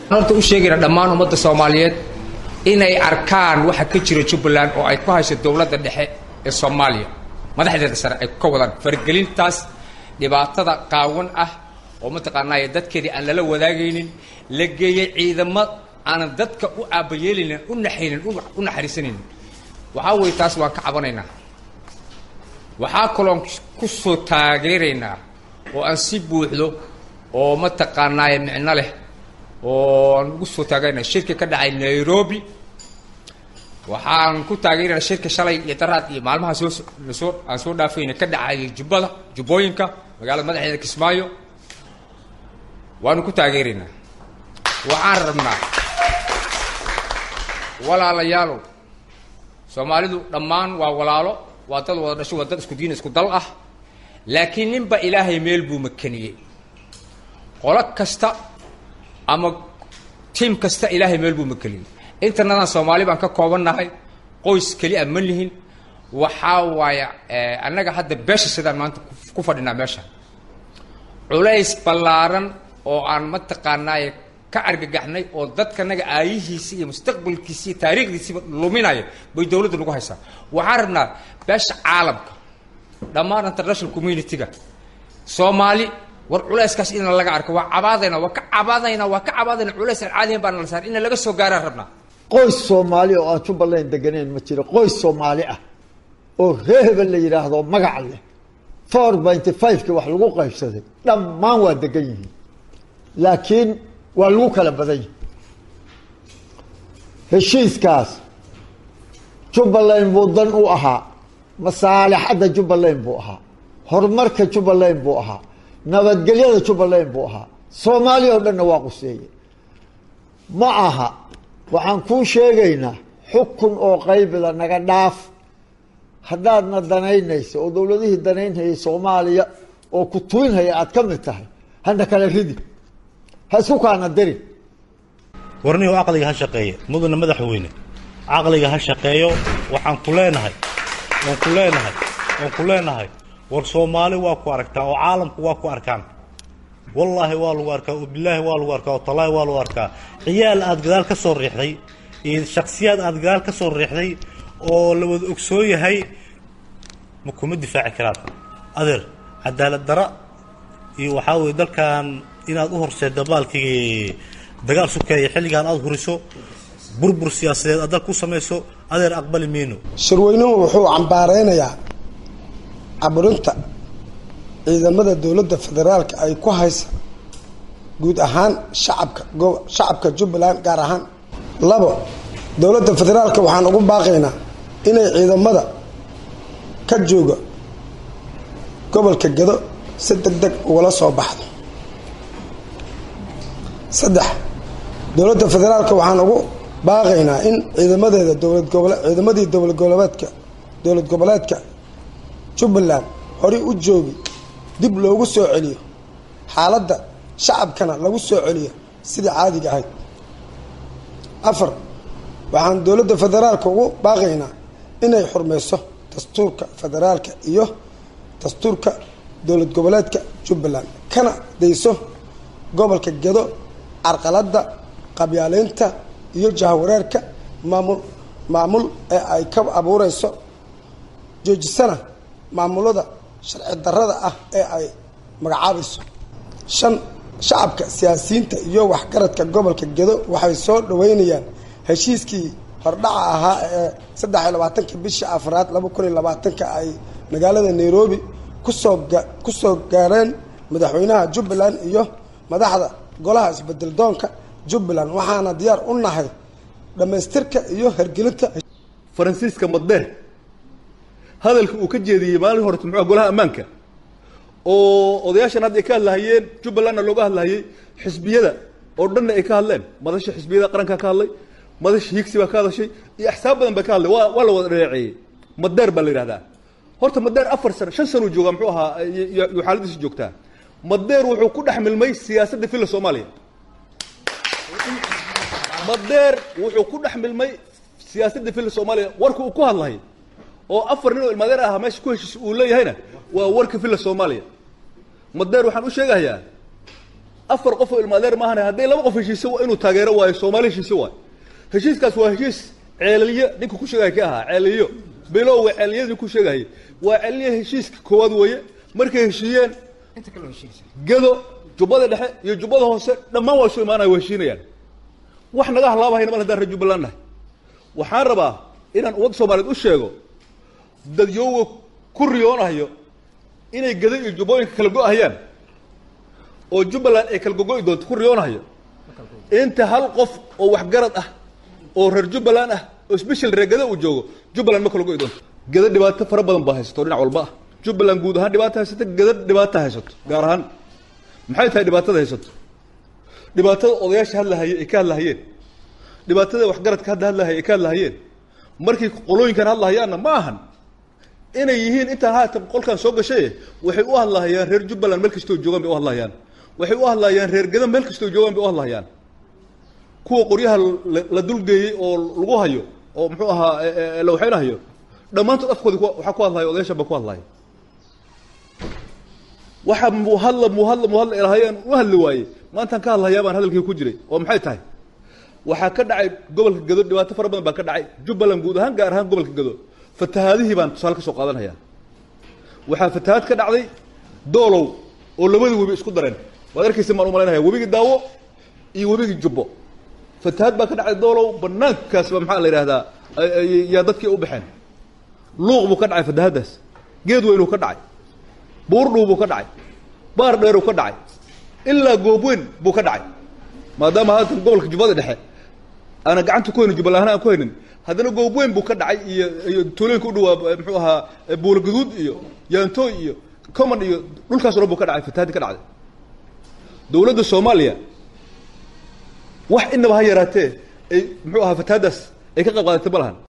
horta u sheegayna dhammaan ummadda soomaaliyeed inay arkaan waxa ka jira jubbaland oo ay ku hayso dowladda dhexe ee soomaaliya madaxdeeda sare ay ka wadaan faragelintaas dhibaatada qaawan ah oo mataqaanaaye dadkeedii aan lala wadaagaynin la geeyey ciidamo aanan dadka u aabayeelinin u naxaynin u naxariisanaynin waxaa weeye taas waan ka cabanaynaa waxaa kaloon ku soo taageeraynaa oo aan si buuxdo oo mataqaanaaye micno leh oo aan ugu soo taageeraynaa shirka ka dhacay nairobi waxaan ku taageeraynaa shirka shalay iyo daraad iyo maalmaha soo soo aan soo dhaafayna ka dhacay jubbada jubbooyinka magaalada madaxeeda kismaayo waanu ku taageeraynaa waxaan rabnaa walaalayaalow soomaalidu dhammaan waa walaalo waa dad wada dhasho waa dad isku diin isku dal ah laakiin ninba ilaahay meel buu makaniyey qolo kasta ama tiim kasta ilaahay meel buu makaniyey intanadan soomaali baan ka koobannahay qoys keli a ma lihin waxaa waaya annaga hadda beesha sidaan maanta ku fadhinaa meesha culays ballaaran oo aan mataqaanaaye ka argagaxnay oo dadkanaga aayihiisi iyo mustaqbalkiisi iyo taariikhdiisiiba luminaya bay dowladda nagu haysaa waxaan rabnaa beesha caalamka dhammaan international community-ga soomaali war culayskaas in laga arko waa cabaadayna waa ka cabaadayna waa ka cabaadayna culays aan caadiyan baa nala saar in laga soo gaaraan rabnaa qoys soomaali oo aan jubbaland deganeyn ma jiro qoys soomaali ah oo ree hebel la yidhaahdo magac leh four binty five-ki wax lagu qaybsaday dhammaan waa degan yihiin laakiin waa lagu kala badan yahi heshiiskaas jubbaland buu dan u ahaa masaalixadda jubbaland buu ahaa horumarka jubbaland buu ahaa nabadgelyada jubbaland buu ahaa soomaaliya oo dhanna waa quseeye ma aha waxaan kuu sheegaynaa xukun oo qaybila naga dhaaf haddaadna danaynayso oo dowladihii danaynhayay soomaaliya oo ku tuinhaya aad ka mid tahay hana kala ridi ha isku kaana dirin warnihu caqliga ha shaqeeya mudana madaxweyne caqliga ha shaqeeyo waxaan ku leenahay waan ku leenahay waan ku leenahay war soomaali waa ku aragtaa oo caalamku waa ku arkaan wallaahi waa lagu arkaa oo bilaahi waa lagu arkaa oo tallaahi waa lagu arkaa ciyaal aad gadaal ka soo riixday iyo shaksiyaad aad gadaal ka soo riixday oo la wada ogsoon yahay ma kuma difaaci karaan adeer cadaalad dara iyo waxaa weye dalkan inaad u horseedda baalkii dagaal sukeeya xilligaan aada huriso burbur siyaasadeed aad dal ku samayso adeer aqbali mayno shirweynuhu wuxuu cambaareynayaa caburinta ciidamada dowladda federaalka ay ku haysa guud ahaan shacabka go shacabka jubbaland gaar ahaan labo dowladda federaalka waxaan ugu baaqaynaa inay ciidamada ka jooga gobolka gado si deg deg ugala soo baxdo saddex dowladda federaalka waxaan ugu baaqaynaa in ciidamadeeda dowlad gobole ciidamadii dowlad goboleedka dowlad goboleedka jubbaland horey u joogi dib loogu soo celiyo xaaladda shacabkana lagu soo celiyo sidii caadiga ahayd afar waxaan dowladda federaalka ugu baaqaynaa inay xurmayso dastuurka federaalka iyo dastuurka dowlad goboleedka jubbaland kana dayso gobolka gado carqaladda qabyaaleynta iyo jahwareerka maamul maamul ee ay ka abuureyso joojisana maamulada sharci darrada ah ee ay magacaabayso shan shacabka siyaasiyiinta iyo waxgaradka gobolka gedo waxay soo dhaweynayaan heshiiskii hordhaca ahaa ee saddex iyo labaatanka bishii afraad laba kun iyo labaatanka ay magaalada nairobi kusoo kusoo gaareen madaxweynaha jubbaland iyo madaxda golaha isbedel doonka jubbaland waxaana diyaar u nahay dhammaystirka iyo hergelinta faransiiska madbeer hadalka uu ka jeediyey maalin horeta muxua golaha ammaanka oo odayaashan hadda ay ka hadlahayeen jubbalandna looga hadlahayey xisbiyada oo dhanna ay ka hadleen madasha xisbiyada qaranka ka hadlay madasha higsi baa ka hadashay iyo axsaab badan baa ka hadlay waa waa la wada dhaleeceeyey madeer baa la yidhahdaa horta madeer afar sano shan sanuu joogaa muxuu ahaa yuu xaaladiisa joogtaa madeer wuxuu ku dhex milmay siyaasadda filla soomaaliya madeer wuxuu ku dhex milmay siyaasadda filla soomaaliya warka uu ku hadlay oo afar nin oo ilmadeer ahaa meesha ku heshiis uu leeyahayna waa warka filla soomaaliya madeer waxaan u sheegahayaa afar qof oo ilmaadeer maahane hadday laba qof heshiise waa inuu taageero waayo soomaali heshiise waayo heshiiskaas waa heshiis ceelaliyo ninka ku sheegaya ka ahaa ceelaliyo bilowga ceeliyadii ku sheegayay waa ceelaliyo heshiiska koowaad weeye markay heshiiyeen inta kale waa heshiinaysa gado jubbada dhexe iyo jubbada hoose dhammaan waa isu imaanaya waa heshiinayaan wax naga halaabahayna mal haddaan reer jubbaland nahay waxaan rabaa inaan ummadda soomaaliyeed u sheego dadyooga ku riyoonayo inay gado iyo jubbooyinka kala go-ahayaan oo jubbaland ay kala gogo'i doonto ku riyoonayo inta hal qof oo waxgarad ah oo reer jubbaland ah oo special reer gado uu joogo jubbaland ma kala go'i doonto gado dhibaato fara badan baa haysato dhinac walba ah jubbaland guud ahaan dhibaato haysato gado dhibaato haysato gaar ahaan maxay tahay dhibaatada haysato dhibaatada odayaasha hadlahaye ay ka hadlahayeen dhibaatada waxgaradka hadda hadlahaye ay ka hadlahayeen markii qolooyinkan hadlahayaanna ma ahan inay yihiin intaan haatan qolkan soo gashay waxay u hadlahayaan reer jubbaland meel kastoo joogaan bay u hadlahayaan waxay u hadlayaan reer gado meel kastoo joogaan bay u hadlahayaan kuwa qoryaha la- la dulgeeyey oo lagu hayo oo muxuu ahaa e- e- la waxaynahayo dhammaantood afkoodi ku- waxaa ku hadlaya odayaashan baa ku hadlaya waxa muhadla muhadla muhadla ilahayaan u hadli waaye maantaan ka hadlayaa baan hadalkii ku jiray oo maxay tahay waxaa ka dhacay gobolka gado dhibaato fara badan baa ka dhacay jubbaland guud ahaan gaar ahaan gobolka gado fatahaadihii baan tusaale ka soo qaadanaya waxaa fatahaad ka dhacday doolow oo labadii webi isku dareen waad arkaysa maan u malaynaya webigii daawo iyo webigii jubbo fatahaad baa ka dhacday doolow banaankaas ba maxaa la yidhahdaa ay- ay- yaa dadkii u baxeen luuq buu ka dhacay fatahaaddaas geed weynuu ka dhacay buurdhuu buu ka dhacay baar dheeruu ka dhacay ilaa goobweyn buu ka dhacay maadaama haatan gobolka jubbada dhexe aana gacanta ku haynin jubbaland aan ku haynin haddana goobweyn buu ka dhacay iyo iyo tuulooyinka u dhawaa muxuu ahaa buula gaduud iyo yaantooy iyo common iyo dhulkaas oo dhan buu ka dhacay fatahaadii ka dhacday dowladda soomaaliya wax inaba ha yaraatee ay muxuu ahaa fatahaaddaas ay ka qayb qaadatay ma lahan